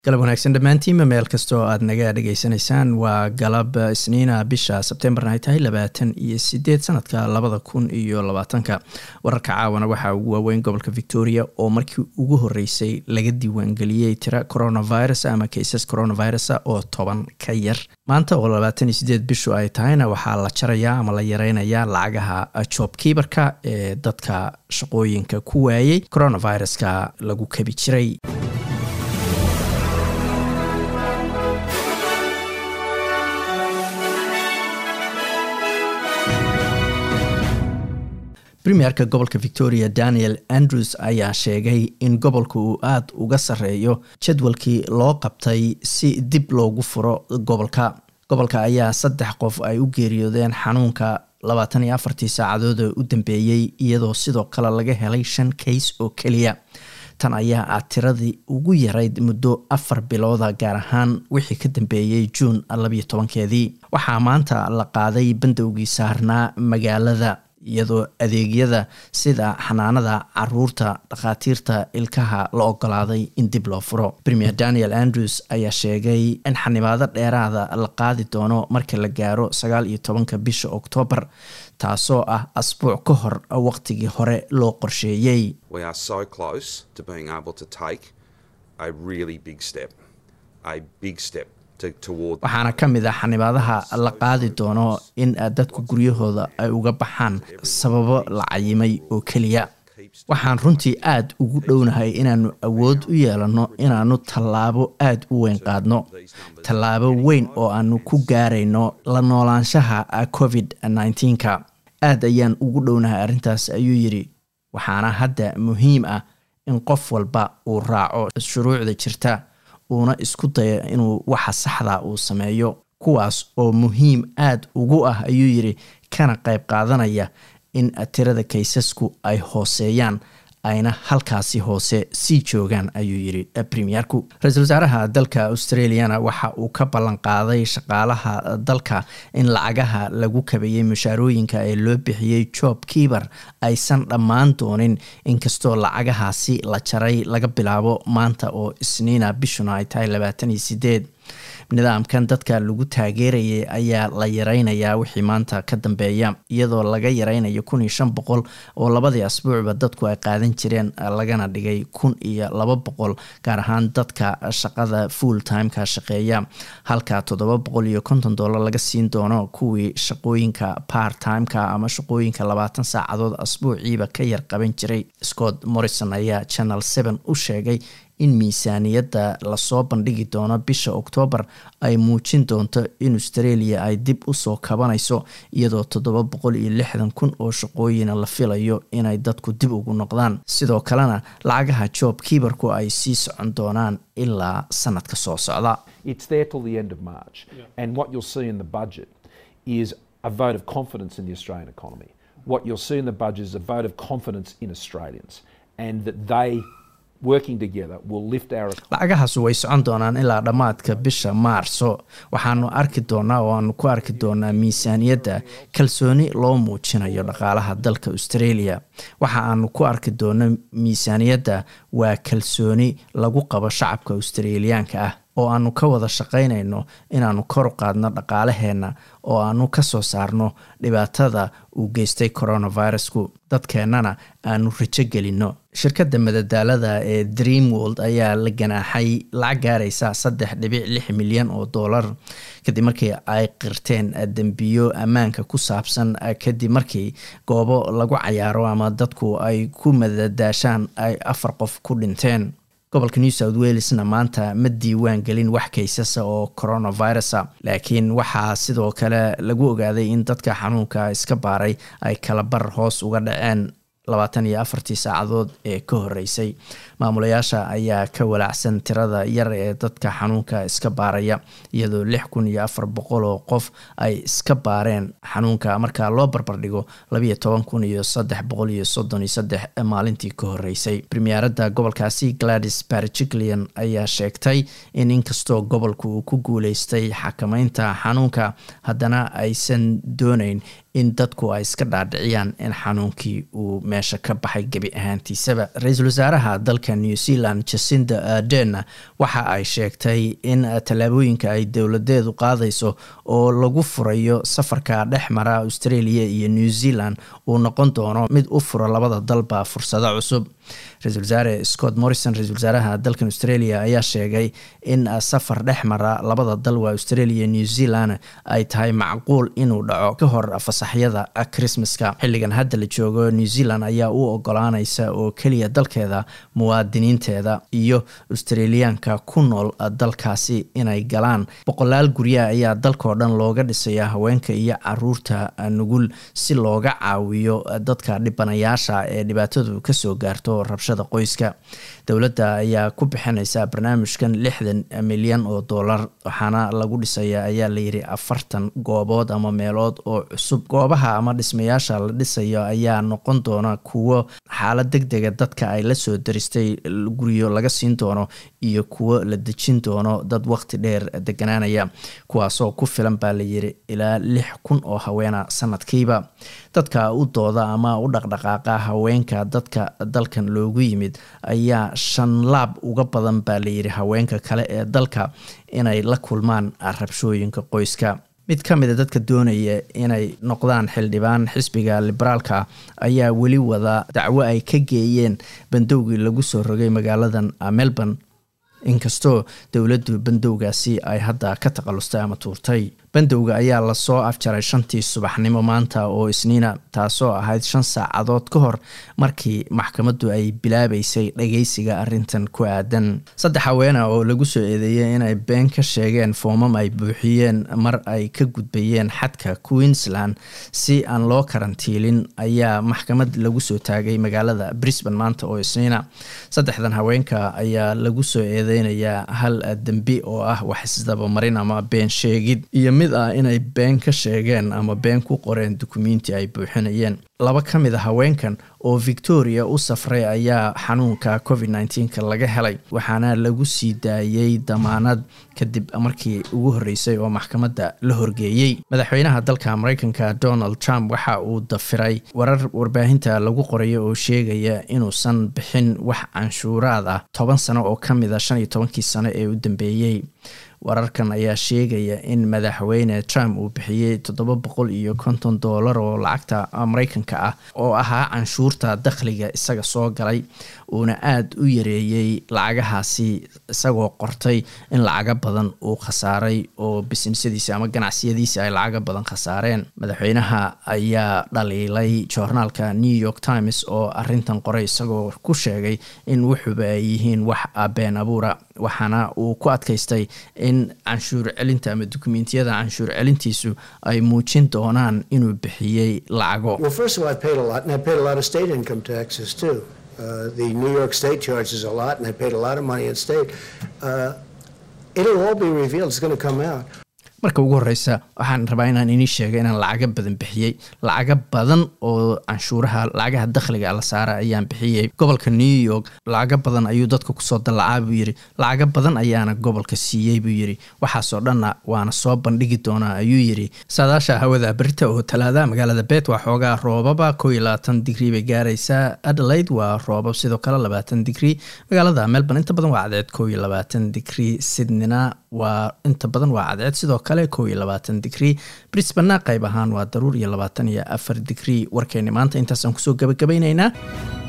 galab wanaagsan dhammaantiinma meel kastoo aad naga dhegaysanaysaan waa galab isniina bisha sebtembarna ay tahay labaatan iyo sideed sanadka labada kun iyo labaatanka wararka caawana waxaa ugu waaweyn gobolka victoria oo markii ugu horeysay laga diiwaangeliyey tira coronavirus ama kaisas coronavirus oo toban ka yar maanta oo labaatan iyo sideed bishu ay tahayna waxaa la jarayaa ama la yareynayaa lacagaha job kiibarka ee dadka shaqooyinka ku waayey coronaviruska lagu kabi jiray premierka gobolka victoria daniel andrews ayaa sheegay in gobolka uu aada uga sarreeyo jadwalkii loo qabtay si dib loogu furo gobolka gobolka ayaa saddex qof ay u geeriyoodeen xanuunka labaatan iyo afartii saacadood oo u dambeeyey iyadoo sidoo kale laga helay shan kays oo keliya tan ayaa ah tiradii ugu yarayd muddo afar bilooda gaar ahaan wixii ka dambeeyey juun labayo tobankeedii waxaa maanta la qaaday bandowgii saarnaa magaalada iyadoo adeegyada sida xanaanada caruurta dhakhaatiirta ilkaha la ogolaaday in dib loo furo premier daniel andrews ayaa sheegay in xanibaado dheeraada la qaadi doono marka la gaaro sagaal iyo tobanka bisha oktoobar taasoo ah asbuuc ka hor waqtigii hore loo qorsheeyey waxaana ka mid ah xanibaadaha la qaadi doono in dadku guryahooda ay uga baxaan sababo la cayimay oo keliya waxaan runtii aada ugu dhownahay inaannu awood u yeelanno inaannu tallaabo aada u weyn qaadno tallaabo weyn oo aanu ku gaarayno la noolaanshaha covid nneteen-ka aad ayaan ugu dhownahay arrintaas ayuu yidhi waxaana hadda muhiim ah in qof walba uu raaco shuruucda jirta uuna isku dayo inuu waxa saxda uu sameeyo kuwaas oo muhiim aada ugu ah ayuu yidhi kana qayb qaadanaya in tirada kaysasku ay hooseeyaan ayna halkaasi hoose sii joogaan ayuu yidhi premierku ra-iisul wasaaraha dalka australiana waxa uu ka ballan qaaday shaqaalaha dalka in lacagaha lagu kabeeyey mushaarooyinka ee loo bixiyey job kiiber aysan dhammaan doonin inkastoo lacagahaasi la jaray laga bilaabo maanta oo isniina bishuna ay tahay labaatan iyo sideed nidaamkan dadka lagu taageerayay ayaa la yareynayaa wixii maanta ka dambeeya iyadoo laga yareynayo kun iyo shan boqol oo labadii asbuucba dadku ay qaadan jireen lagana dhigay kun iyo laba boqol gaar ahaan dadka shaqada full timeka shaqeeya halka toddoba boqol iyo konton dollar laga siin doono kuwii shaqooyinka part timeka ama shaqooyinka labaatan saacadood asbuuciiba ka yar qaban jiray scott morrison ayaa channel seven u sheegay in miisaaniyadda lasoo bandhigi doono bisha oktoobar ay muujin doonto in australia ay dib usoo kabanayso iyadoo toddoba boqol iyo lixdan kun oo shaqooyina la filayo inay dadku dib ugu noqdaan sidoo kalena lacagaha job kiibarku ay sii socon doonaan ilaa sanadka soo socda lacagahaas way socon doonaan ilaa dhammaadka bisha maarso waxaanu arki doonaa oo aanu ku arki doonaa miisaaniyadda kalsooni loo muujinayo dhaqaalaha dalka australia waxa aanu ku arki doono miisaaniyadda waa kalsooni lagu qabo shacabka australiyaanka ah oo aanu ka wada shaqaynayno inaanu kor u qaadno dhaqaalaheenna oo aanu ka soo saarno dhibaatada uu geystay coronavirusku dadkeennana aanu rajo gelinno shirkadda madadaalada ee dream world ayaa la ganaaxay lacag gaaraysa saddex dhibic lix milyan oo dollar kadib markii ay qirteen dembiyo ammaanka ku saabsan kadib markii goobo lagu cayaaro ama dadku ay ku madadaashaan ay afar qof ku dhinteen gobolka new south walesna maanta ma diiwaan gelin wax kaysasa oo coronavirusa laakiin waxaa sidoo kale lagu ogaaday in dadka xanuunka iska baaray ay kala bar hoos uga dhaceen labaatan iyo afartii saacadood ee ka horeysay maamulayaasha ayaa ka walaacsan tirada yar ee dadka xanuunka iska baaraya iyadoo lix kun iyo afar boqol oo qof ay iska baareen xanuunka marka loo barbardhigo labayo toban kun iyo saddex boqol iyo soddon iyo saddex maalintii ka horeysay premierada gobolkaasi gladys barjiclian ayaa sheegtay in inkastoo gobolku uu ku guuleystay xakameynta xanuunka haddana aysan dooneyn in dadku ay iska dhaadhiciyaan in xanuunkii uu meesha ka baxay gebi ahaantiisaba ra-iisul wasaaraha dalka new zealand jacinda ardern waxa ay sheegtay in tallaabooyinka ay dowladeedu qaadayso oo lagu furayo safarka dhex mara australia iyo new zealand uu noqon doono mid u fura labada dalba fursado cusub ra-isul wasaare scott morrison ra-isul wasaaraha dalkan australia ayaa sheegay in safar dhex mara labada dal waa australia new zealand ay tahay macquul inuu dhaco ka hor fasaxyada christmaska xilligan hadda la joogo new zealand ayaa u ogolaanaysa oo keliya dalkeeda muwaadiniinteeda iyo australiyaanka ku nool dalkaasi inay galaan boqolaal guryaha ayaa dalkao dhan looga dhisaya haweenka iyo caruurta nugul si looga caawiyo dadka dhibanayaasha ee dhibaatadu kasoo gaarto rabshada qoyska dowladda ayaa ku bixinaysa barnaamijkan lixdan milyan oo dollar waxaana lagu dhisaya ayaa layiri afartan goobood ama meelood oo cusub goobaha ama dhismayaasha la dhisayo ayaa noqon doona kuwo xaalad deg dega dadka ay lasoo daristay guryo laga siin doono iyo kuwo la dejin doono dad waqti dheer deganaanaya kuwaasoo ku filan baa layiri ilaa lix kun oo haweena sanadkiiba dadka u dooda ama u dhaqdhaqaaqa haweenka dadka dalkan loogu yimid ayaa shan laab uga badan baa layiri haweenka kale ee dalka inay la kulmaan rabshooyinka qoyska mid ka mida dadka doonaya inay noqdaan xildhibaan xisbiga liberaalka ayaa weli wada dacwo ay ka geeyeen bandowgii lagu soo rogay magaaladan melbourne inkastoo dowladdu bandowgaasi ay hadda ka taqalustay ama tuurtay bandowga ayaa lasoo afjaray shantii subaxnimo maanta oo isniina taasoo ahayd shan saacadood ka hor markii maxkamaddu ay bilaabeysay dhageysiga arintan ku aadan saddex haweena oo lagu soo eedeeyay inay been ka sheegeen foomam ay buuxiyeen mar ay ka gudbayeen xadka queensland si aan loo karantiilin ayaa maxkamad lagu soo taagay magaalada brisbane maanta oo isniina saddexdan haweenka ayaa lagu soo eedeynayaa hal dembi oo ah wax isdabamarin ama been sheegid iyo mid ah inay been ka sheegeen ama been ku qoreen dukumiinti ay buuxinayeen laba ka mid a haweenkan oo victoria u safray ayaa xanuunka covid nneteen-ka laga helay waxaana lagu sii daayey damaanad kadib markii ugu horreysay oo maxkamadda la horgeeyey madaxweynaha dalka mareykanka donald trump waxa uu dafiray warar warbaahinta lagu qorayo oo sheegaya inuusan bixin wax canshuuraad ah toban sano oo ka mid a shan iyo tobankii sano ee u dambeeyey wararkan ayaa sheegaya in madaxweyne trump uu bixiyey toddoba boqol iyo konton doolar oo lacagta mareykanka ah oo ahaa canshuurta dakhliga isaga soo galay uuna aada u yareeyey lacagahaasi isagoo qortay in lacaga badan uu khasaaray oo bisnisadiisi ama ganacsiyadiisi ay lacaga badan khasaareen madaxweynaha ayaa dhaliilay joornaalka new york times oo arintan qoray isagoo ku sheegay in wuxuuba ay yihiin wax been abuura waxaana uu ku adkaystay in canshuur celinta ama dukumentiyada canshuur celintiisu ay muujin doonaan inuu bixiyey lacago Uh, the New York State charges a lot, and I paid a lot of money in state. Uh, it'll all be revealed. It's going to come out. marka ugu horeysa waxaan rabaa inaan inii sheego inaan lacaga badan bixiyey lacaga badan oo canshuuraha lacagaha dakhliga la saara ayaan bixiyey gobolka new york lacaga badan ayuu dadka kusoo dallacaa buu yidhi lacaga badan ayaana gobolka siiyey buu yidhi waxaasoo dhanna waana soo bandhigi doonaa ayuu yidhi saadaasha hawada berita oo talaada magaalada bet waa xoogaa roobaba koo iyo labaatan digrii bay gaaraysaa adelaide waa roobab sidoo kale labaatan digrii magaalada melbourne inta badan waa cadceed koo iyo labaatan digrii sydneyna waa inta badan waa cadceed sidoo kale koo iyo labaatan digrii brisbana qayb ahaan waa daruur iyo labaatan iyo afar digrii warkeeni maanta intaasaan kusoo gabagabaynaynaa